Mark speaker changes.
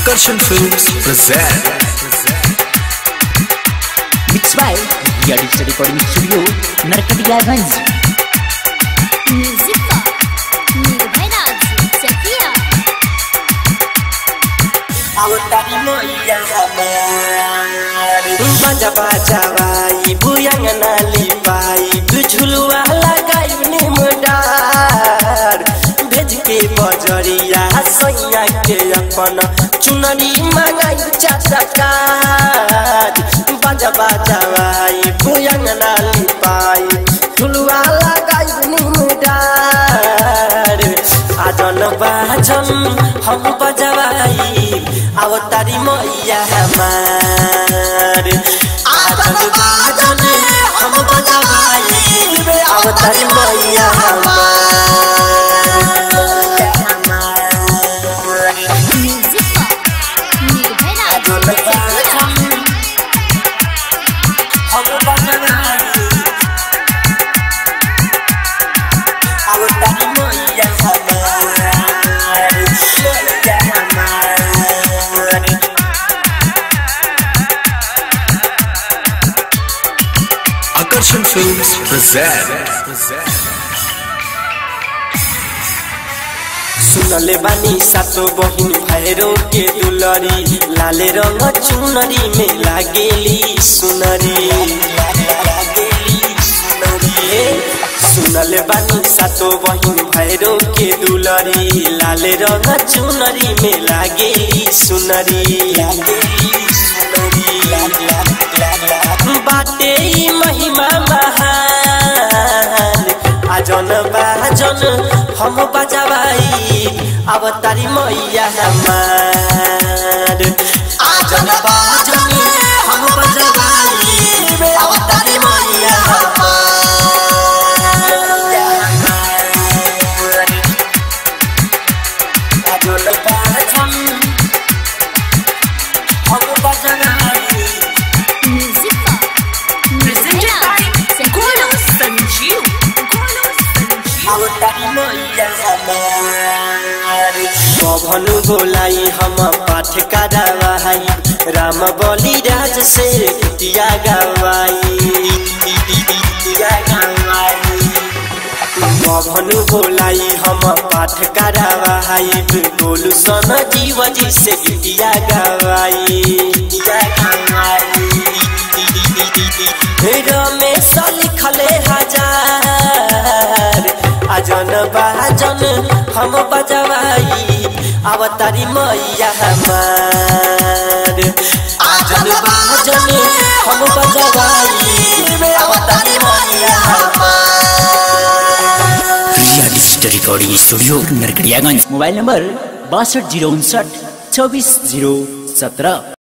Speaker 1: Akarshan Films present
Speaker 2: Mixed by Yadis Recording Studio, Narkatiyaganj.
Speaker 3: Music Nirbhay Raj Chakia
Speaker 4: बाजा बाजा भाई बुयंग नाली भाई बुझुलुआ लगाई निमडार भेज के बजरिया सैया के अपन चुनरी मंगाई चटकार बाजा बाजा भाई बुयंग नाली पाई झुलुआ लगाई निमडार आजन बाजन हम बजवाई अब तारी मैया हमार आजन बाजन हम बजवाई अब तारी मैया हमार
Speaker 3: म्युझिक निर्भय राज चकिया
Speaker 4: हम बजवाई अब तारी मैया हमार मैया हमार
Speaker 1: Akarshan Films present
Speaker 4: सुनले बानी सातो बहिन भैरो के दुलरी लाले रंग चुनरी में लागेली सुनरी सुनले बानी सातो बहिन भैरो के दुलरी लाले रंग चुनरी में लागेली सुनरी बाटे ई महिमा महान आजन बाजन हम बजवाई अब तारी मैया हमार आजन बाजन हम बजवाई अब तारी मैया हमार आजन बाजन हम बजवाई
Speaker 3: म्युझिक निर्भय राज चकिया
Speaker 5: संजीव गोलू संजीव
Speaker 4: अब तारी मैया हमार भनु बोलाई हम पाठ करावाई राम बलि राज से गीतिया गवाई गीतिया गवाई भनु बोलाई हम पाठ करावाई गोलू सन जीव जी से गीतिया गवाई गीतिया गवाई रमेश लिखले हजार अजन बाजन हम बजवाई अब तारी मैया हमार अजन बाजन हम बजवाई अब तारी मैया हमार
Speaker 2: Yadis Recording Studio, Narkatiyaganj. Mobile number बासठ जीरो उनसठ चौबीस जीरो सत्रह